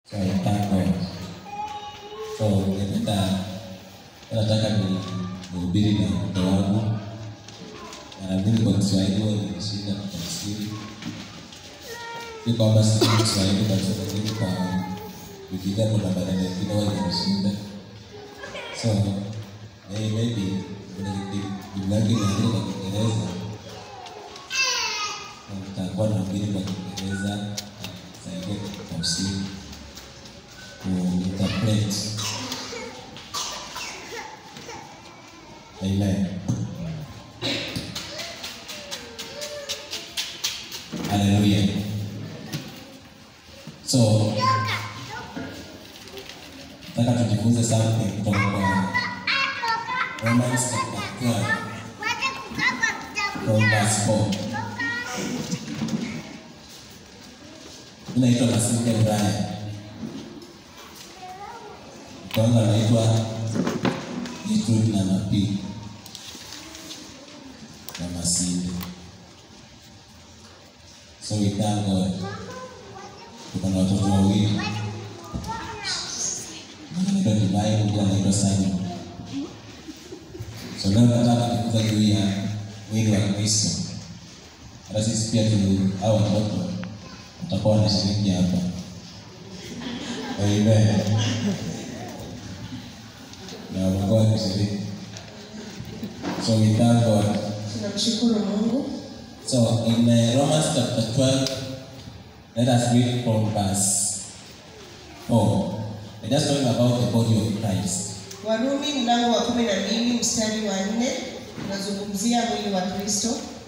So I thank God. So ningependa nataka ni nihubiri na mtoto wangu mara mbili kwa Kiswahili huwa inanishinda kutafsiri. Si kwamba sijui Kiswahili kabisa, lakini kwa Biblia kuna maneno mengine huwa inanishinda. So may- maybe kuna Biblia yake imeandikwa kwa Kiingereza na nitakuwa nahubiri kwa Kiingereza na nisaidie kutafsiri kuinterpret. Amen. Hallelujah. So, nataka tujifunze something kutoka kwa Romans chapter 12 from verse 4. Inaitwa Masinde Ulaya. Kwanza anaitwa Gertrude na Mapi na Masinde. So we thank God. Tuko na watoto wawili. Mmoja anaitwa Divine, mwingine anaitwa Simon. So leo nataka kujifunza juu ya mwili wa Kristo. Hata sisi pia tu hao watoto watakuwa wanashiriki hapa. Amen. Na wamekuwa wakishiriki. So we thank God. tunamshukuru mungu So in uh, Romans chapter 12, let us read from verse 4. We're just talking about the body of Christ. warumi mlango wa kumi na mbili mstari wa nne unazungumzia mwili wa kristo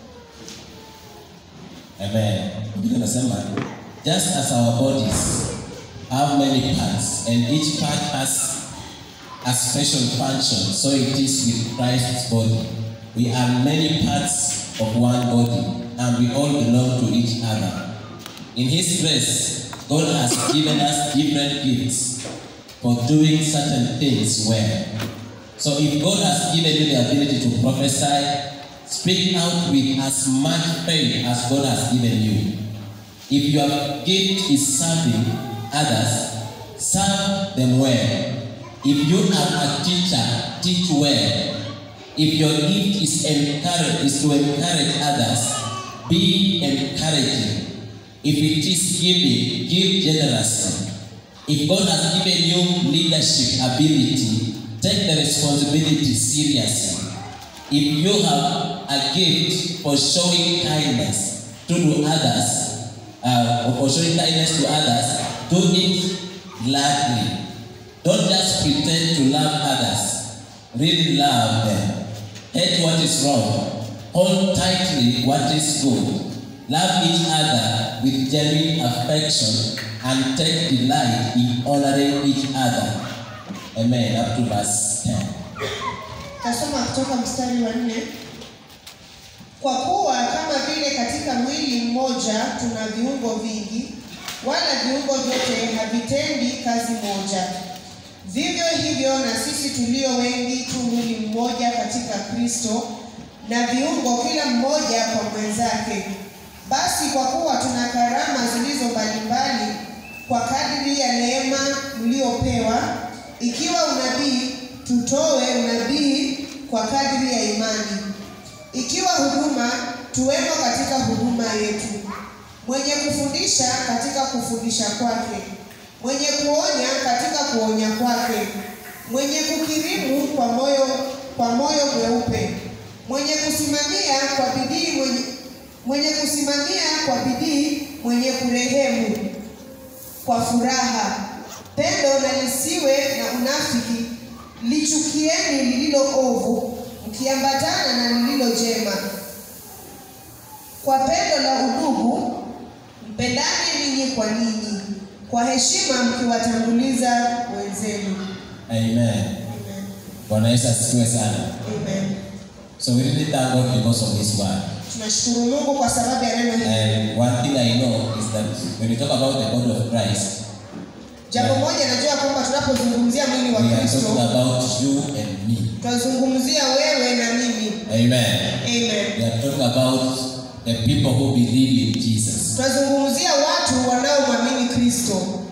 Amen. Biblia inasema just as our bodies have many parts and each part has a special function, so it is with Christ's body. We are many parts of one body and we all belong to each other. In His grace, God has given us different gifts for doing certain things well. So if God has given you the ability to prophesy, speak out with as much faith as God has given you. If your gift is serving others, serve them well. If you are a teacher, teach well. If your gift is encourage is to encourage others, be encouraging. If it is giving, give generously. If God has given you leadership ability, take the responsibility seriously. If you have a gift for showing kindness to do others, uh, or for showing kindness to others, do it gladly. Don't just pretend to love others. Really love them. Hate what is wrong. Hold tightly what is good. Love each other with genuine affection and take delight in honoring each other. Amen. Up to verse 10. tasoma kutoka mstari wa nne kwa kuwa kama vile katika mwili mmoja tuna viungo vingi wala viungo vyote havitendi kazi moja vivyo hivyo na sisi tulio wengi tu mwili mmoja katika kristo na viungo kila mmoja kwa mwenzake basi kwa kuwa tuna karama zilizo mbalimbali kwa kadiri ya neema mliopewa ikiwa unabii tutoe unabii kwa kadiri ya imani ikiwa huduma tuwemo katika huduma yetu mwenye kufundisha katika kufundisha kwake mwenye kuonya katika kuonya kwake mwenye kukirimu kwa moyo kwa moyo mweupe mwenye kusimamia kwa bidii mwenye, mwenye kusimamia kwa bidii mwenye kurehemu kwa furaha pendo na lisiwe na unafiki lichukieni lililo ovu mkiambatana na lililo jema kwa pendo la udugu mpendane ninyi kwa ninyi kwa heshima mkiwatanguliza wenzenu Amen. Amen. Bwana Yesu asifiwe sana. Amen. So we really thank God because of His word. tunashukuru mungu kwa sababu ya neno hili And one thing I know is that when we talk about the body of Christ, jambo moja najua kwamba tunapozungumzia mwili we wa are talking kristo about you and me. tunazungumzia wewe na mimi Amen. Amen. We are talking about the people who believe in Jesus. tunazungumzia watu wanaomwamini kristo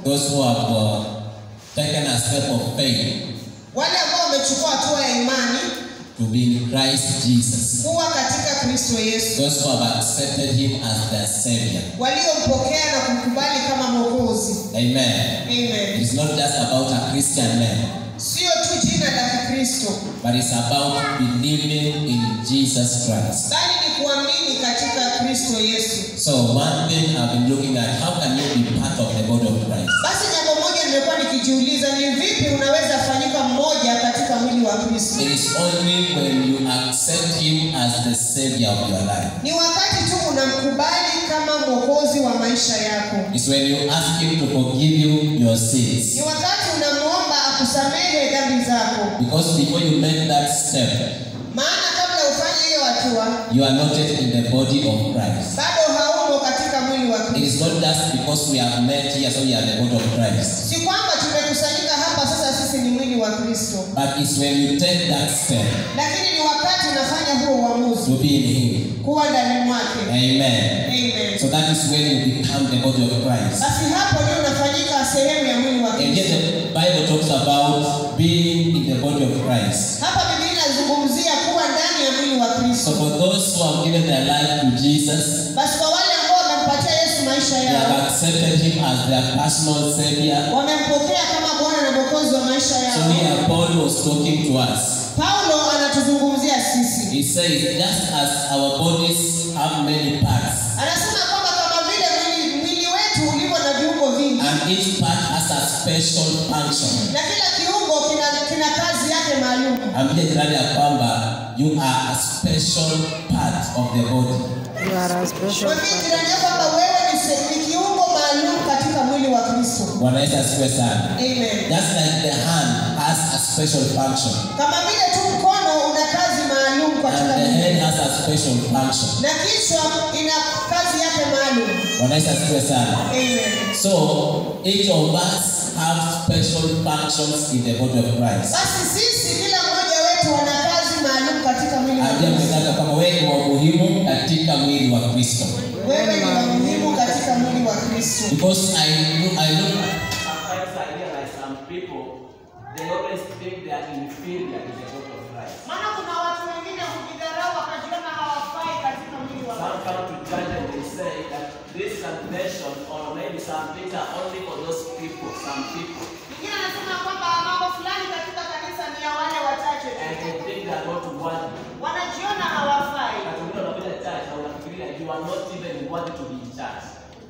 those who have uh, taken a step of faith wale ambao wamechukua hatua ya imani to be in Christ Jesus, kuwa katika Kristo Yesu, those who have accepted Him as their Savior. waliompokea na kumkubali kama Mwokozi. Amen. Amen. It's not just about a Christian name, Sio tu jina la Kikristo, but it's about believing in Jesus Christ. bali ni kuamini katika Kristo Yesu. So one thing I've been looking at, how can you be part of the body of Christ? Basi jambo moja nimekuwa nikijiuliza ni vipi unaweza fanyika mmoja katika mwili wa Kristo. It is only when you accept Him as the Savior of your life. Ni wakati tu unamkubali kama mwokozi wa maisha yako. It's when you ask Him to forgive you your sins. Ni wakati unamwomba akusamehe dhambi zako, Because before you make that step, maana kabla ufanye hiyo hatua you are not yet in the body of Christ. bado haumo katika mwili wa It Kristo. is not just because we have met here, so we are the body of Christ. Si kwamba tumekusanyika hapa sasa sisi ni mwili wa Kristo, But it's when you take that step lakini ni wakati unafanya huo uamuzi to be in Him. kuwa ndani mwake. Amen. Amen. So that is when you become the body of Christ. Basi hapo ndio unafanyika sehemu ya mwili wa And yet Kristo. the Bible talks about being in the body of Christ. Hapa Biblia inazungumzia kuwa ndani ya mwili wa So Kristo. for those who have given their life to Jesus, Basi kwa wale ambao wamempatia Yesu maisha they have yao, accepted Him as their personal Savior. wamempokea kama Bwana na Mwokozi wa maisha So yao. here Paul was talking to us. Paulo anatuzungumzia sisi, He says, just as our bodies have many parts, anasema kwamba kama vile mwili, mwili wetu ulivyo na viungo vingi and each part has a special function. na kila kiungo kina, kina kazi yake maalum. Ambie jirani ya kwamba you are a special part of the body. You are a special Mwambie part. jirani yako kwamba wewe ni, se- ni kiungo maalum katika mwili wa Kristo. Bwana Yesu asifiwe sana. Amen. Just like the hand has a special function, Kama vile tu mkono una kazi maalum and katika the mwili head has a special function. na kichwa ina kazi yake maalum. Bwana Yesu asifiwe sana. Amen. So each of us have special functions in the body of Christ. Basi sisi kila mmoja wetu ana kazi maalum katika mwili wa Ambia Kristo. mwenzako kama wewe ni wa muhimu katika mwili wa Kristo. Wewe ni wa muhimu katika mwili wa Kristo. Because I look, I look Sometimes I realize some people, they always think they are inferior in the body of Christ. Maana kuna watu wengine hujidharau wakajiona hawafai katika mwili wa Some come to church and they say that this salvation or maybe some things are only for those people, some people. Mwingine anasema kwamba mambo fulani katika kanisa ni ya wale wachache tu. And they think they are not worthy. Wanajiona hawafai. But when you're in church, I want to feel like you are not even worthy to be in church.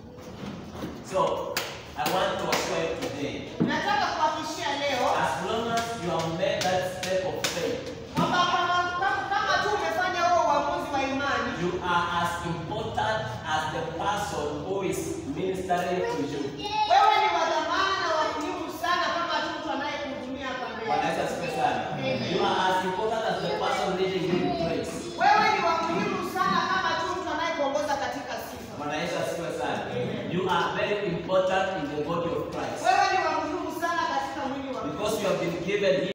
So, I want to assure you today, Nataka kuhakikishia leo as long as you have made that step of faith, kwamba kama, kama, kama tu umefanya huo uamuzi wa imani You are as important as the person who is ministering to you. wewe ni wa dhamana na wa muhimu sana kama tu mtu anayekuhudumia hapa Bwana mbele. Yesu asifiwe sana. You are as important as the person leading you in praise. Wewe ni wa muhimu sana kama tu mtu anayekuongoza katika sifa. Bwana Yesu asifiwe sana. You are very important in the body of Christ Wewe ni wa muhimu sana katika mwili wa because you have been given